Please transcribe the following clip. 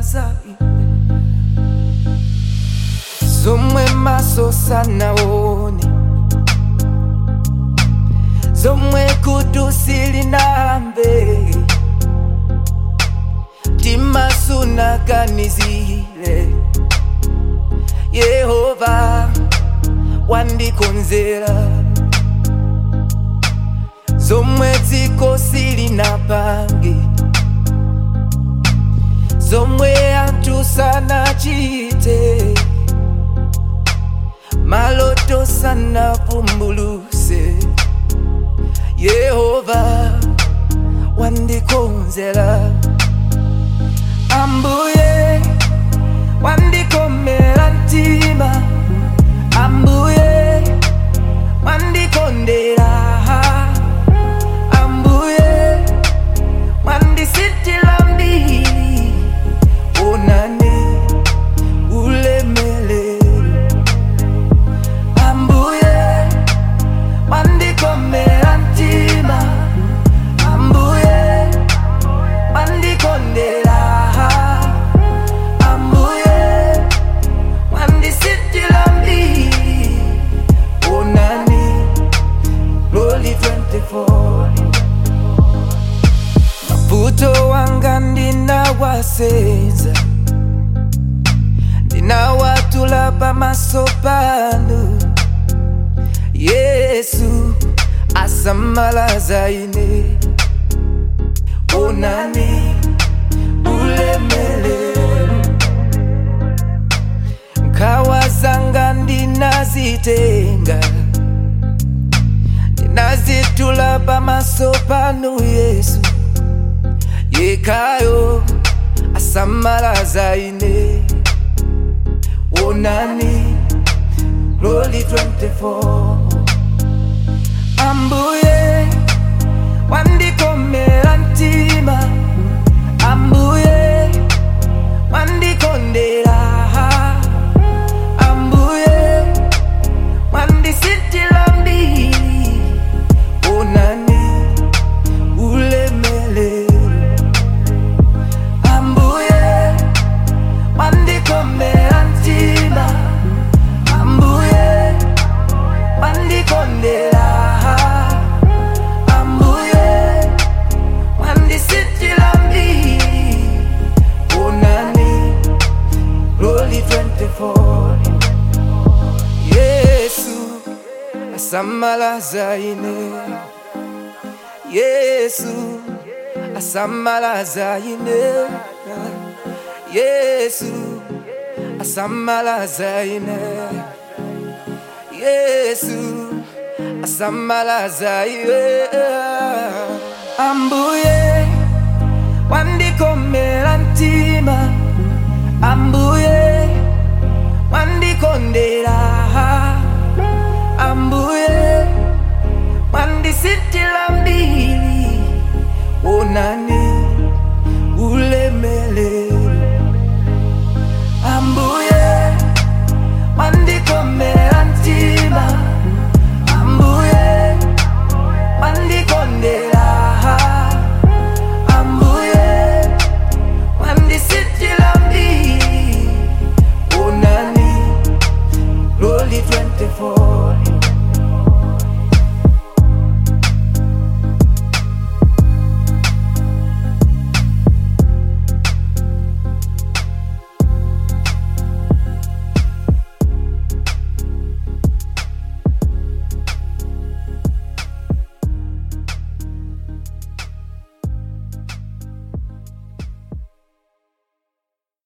za ine zomwe maso sanaone zomwe kutu silinamve timasunaganizire yehova wandikonzera zomwe dziko silinapange zomwe anthu sanachite maloto sanapumbuluse yehova wandikonzera ambuye wandikomera mtima ambuye wandikondera ambuye wandisitila mbili onane ulemelelo ambuye wandikomera mtima ambuye wandikondera ambuye wandisitila mbili onani loli 24 mavuto wanga ndinawasenza ndinawatula pamaso panu yesu asamalaza ine onani ulemelelo nkhawa zanga ndinazitenga ndinazitula pamaso panu yesu yekayo asamalaza ine onani loli 24 ambuye wandikomera mtima ambuye wandikondera ambuye wandisitila mbili onani ulemelelo ambuye wandikomera mtima ambuye wandikondera ambuye wandisitila mbili onani loli 24 ambuye wandikomera mtima ambuye wandikondera ambuye wandikondera ambuye wandisitila mbili onani loli 24 yesu asamalaza ine yesu asamalaza ine yesu asamalaza ine yesu asamalaza ine yesu asamalaza ine ambuye wandikomera mtima ambuye wandikondera ambuye wandisitila mbili onani ulemelelo ambuye wandikomera mtima ambuye wandikondera ambuye wandisitila mbili onani loli 24